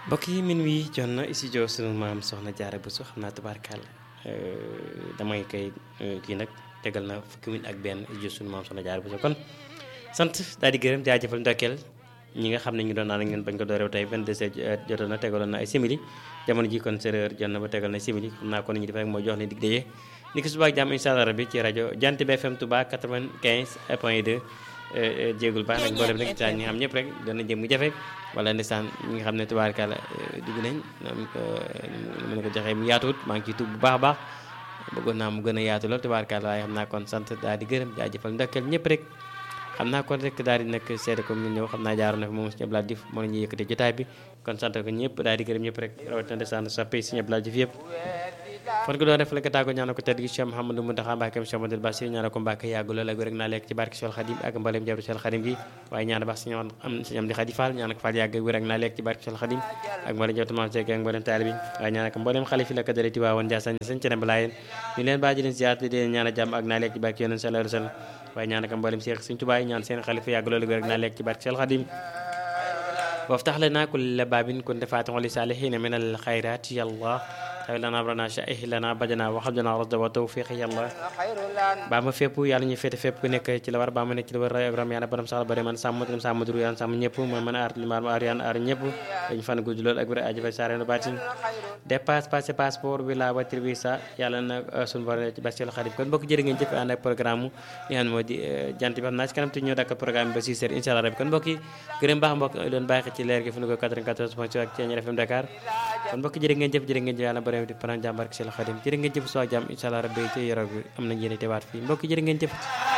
mbokk yi min wi jot na studio sunu maam soxna jaara bu su xam naa tubaarkàlla damay koy kii nag tegal na fukki minute ak benn studio sunu maam soxna jaara bu su kon sant daal di gërëm jaajëfal ndokkeel ñi nga xam ne ñu doon naan ak ñun bañ ko dooreew tey 22 heures jotoon na tegaloon na ay simili jamono ji kon séeréer jot na ba tegal na simili xam naa kon ñu def rek mooy jox ne dig daje ni ki suba ak jàmm incha allah rabbi ci rajo Jant bi FM Touba 95 point 2 jéegul baax nag mboolem rek ñi nga xam ñëpp rek doon na jëm mu jafe wala ndeysaan ñi nga xam ne tubaarkàlla dugg nañ am ko mën ko joxee mu yaatuwut maa ngi ciy tuub bu baax a baax bëggoon naa mu gën a yaatu lool tubaarkàlla waaye xam naa kon sant daal di gërëm jaajëfal ndokkeel ñëpp rek xam naa kon rek daal di nag seede ko mu ñëw xam naa jaaroon na fi moom Sëñ Abdoulaye Diouf moo la ñuy yëkkati jotaay bi kon sant ko ñëpp daal di gërëm ñëpp rek rawatina ndeysaan soppe Sëñ Abdoulaye Diouf yëpp kon ko doon def la ko tàggo ñaanal ko tedd gi Cheikh Mouhamadou Mountakha Mbacké Cheikh Amadou Bassir ñaanal ko Mbacké yàgg lool ak rek naa lekk ci barke Cheikh Khadim ak mbalem jabru Cheikh Khadim gi waaye ñaanal baax suñu am suñu am di Khadi Fall ñaanal ko Fall yàgg wér ak naa lekk ci barke Cheikh Khadim ak mbalem jabru Maam Cheikh ak mbalem taalibi waaye ñaanal ko mbalem xalifi la ko dale ti waawoon Ndiassane sëñ ci nemba laayeen ñu leen baaji leen ziar di leen ñaanal jàmm ak naa lekk ci barke yonent sallallahu alayhi wasallam waaye ñaanal ko mbalem Cheikh Sëñ Tuubaa ñaan seen xalifa yàgg lool ak wér ak naa lekk ci barke Cheikh Khadim وافتح لنا كل باب كنت فاتح لصالحين من الخيرات يا الله xëy lana abrana shaih lana bajana waxab jana rasda wa tawfiq yàlla baa ma fépp yàlla ñu féete fépp ku nekk ci la war baa ma nekk ci la war ray ak ram yàlla borom saxal bari man sàmm dem sàmm duru yàlla sàmm ñëpp mooy mën a aar limaar aar yaan aar ñëpp dañ fan gudd lool ak wér aji fa saareno baatin dépasse passé passeport bi la voiture bi sa yàlla na suñu borom ci basel xarit kon mbokk jërë ngeen jëf ànd ak programme li nga xam moo di jant bi xam naa ci kanam te ñëw dakk programme bi ba 6 heures incha allah rabbi kon mbokk yi gërëm baax mbokk doon bàyyi ci leer gi fu nu ko 94 point ak Thiéniere FM Dakar kon mbokk jërë ngeen jëf jërë ngeen jëf yàlla borom di paran jàmbar ak sel xadim jërë ngeen jëf soo jàmm incha allah rabbi ci yoroo bi am nañ yéene teewaat fii mbokk jërë ngeen jëf